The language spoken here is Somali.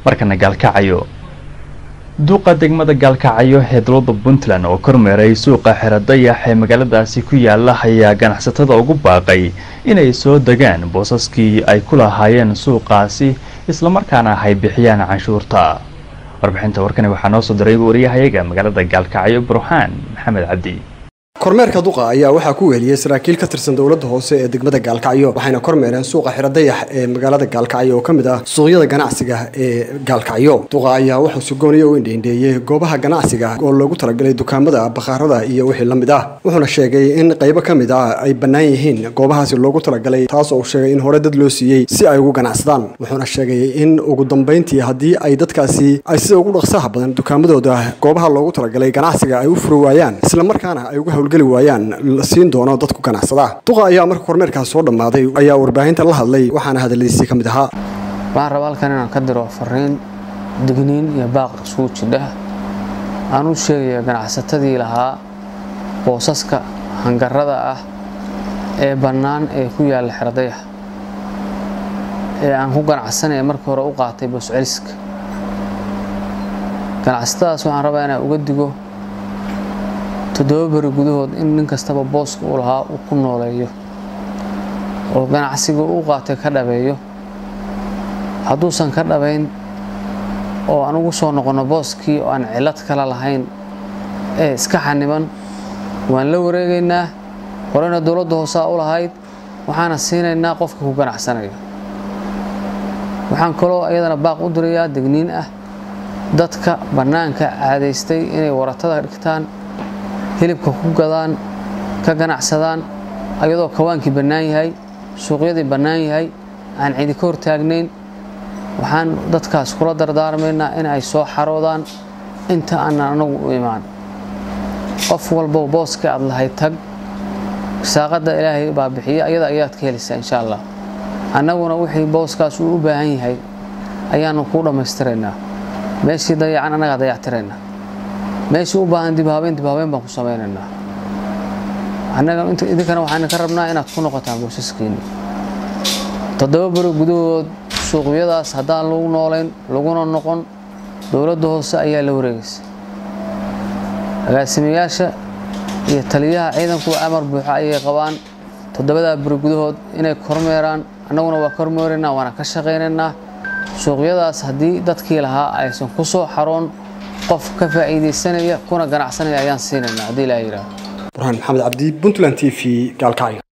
markana gaalkacyo duuqa degmada gaalkacyo ee dowladda puntland oo kormeeray suuqa xeradayax ee magaaladaasi ku yaala ayaa ganacsatada ugu baaqay inay soo degaan boosaskii ay ku lahaayeen suuqaasi islamarkaana ay bixiyaan canshuurta warbixinta warkani waxaa noo soo diray wariyahayaga magaalada gaalkacyo burxaan maxamed cabdi kormeerka duqa ayaa waxaa ku weheliyey saraakiil ka tirsan dowladda hoose ee degmada gaalkacyo waxayna kormeereen suuqa xiradayax ee magaalada gaalkacyo oo ka mid ah suuqyada ganacsiga ee gaalkacyo duqa ayaa wuxuu sugooniya u indheindheeyey goobaha ganacsiga oo loogu talagalay dukaamada bakhaarada iyo wixii la mid ah wuxuuna sheegay in qaybo ka mid ah ay bannaan yihiin goobahaasi loogu talagalay taas oo sheegay in hore dad loo siiyey si ay ugu ganacsadaan wuxuuna sheegay in ugu dambayntii haddii ay dadkaasi ay sida ugu dhaqsaha badan dukaamadooda goobaha loogu talagalay ganacsiga ay u furi waayaan islamarkaana ay uga howlgeli waayaan la siin doono dadku ganacsada duqa ayaa marka kormeerkaas soo dhammaaday ayaa warbaahinta la hadlay waxaana hadaladiisii ka mid ahaa waxaan rabaa halkan inaan ka diro fariin digniin iyo baaq isugu jidha aan u sheegaya ganacsatadii lahaa boosaska hangarada ah ee bannaan ee ku yaalla xeradayax ee aan ku ganacsanaya markii hore u qaatay boosceliska ganacsatadaas waxaan rabaa inaan uga digo toddoba beri gudahood in nin kastaba booska uu lahaa uu ku nooleeyo oo ganacsiga uu qaatay ka dhabeeyo hadduusan ka dhabayn oo aan ugu soo noqonno booskii oo aan cillad kale lahayn ee iska xaniban waan la wareegaynaa horena dowladda hoosaa u lahayd waxaana siinaynaa qofka ku ganacsanaya waxaan kaloo iyadana baaq u dirayaa degniin ah dadka bannaanka caadaystay inay waratada dhigtaan hilibka ku gadaan ka ganacsadaan ayadoo kawaankii bannaan yahay suuqyadii bannaan yahay aan cidi ka hortaagnayn waxaan dadkaas kula dardaarmaynaa in ay soo xaroodaan inta aanan anagu u imaan qof walbow booska aad lahay tag saaqadda ilaahay baa bixiya ayada ayaad ka helaysaa insha allah annaguna wixii booskaas uu u baahan yahay ayaanu kuu dhammaystiraynaa meeshii dayacan annagaa dayactiraynaa meeshii u baahan dibhabeyn dibhabeyn baan ku samaynaynaa annaga idinkana waxaan ka rabnaa inaad ku noqotaan boosaskiinni toddoba beri gudahood suuqyadaas haddaan lagu noolayn laguna noqon dowladda hoose ayaa la wareegaysa agaasimayaasha iyo taliyaha ciidankuwa amar buuxa ayay qabaan toddobadaa beri gudahood inay kormeeraan annaguna waa kormeeraynaa waana ka shaqaynaynaa suuqyadaas haddii dadkii lahaa aysan ku soo xaroon qof ka faa'iidaysanaya kuna ganacsanaya ayaan siinaynaa haddii ilaa yidhaahdo burhaan maxamed cabdi puntland t v gaalkacyo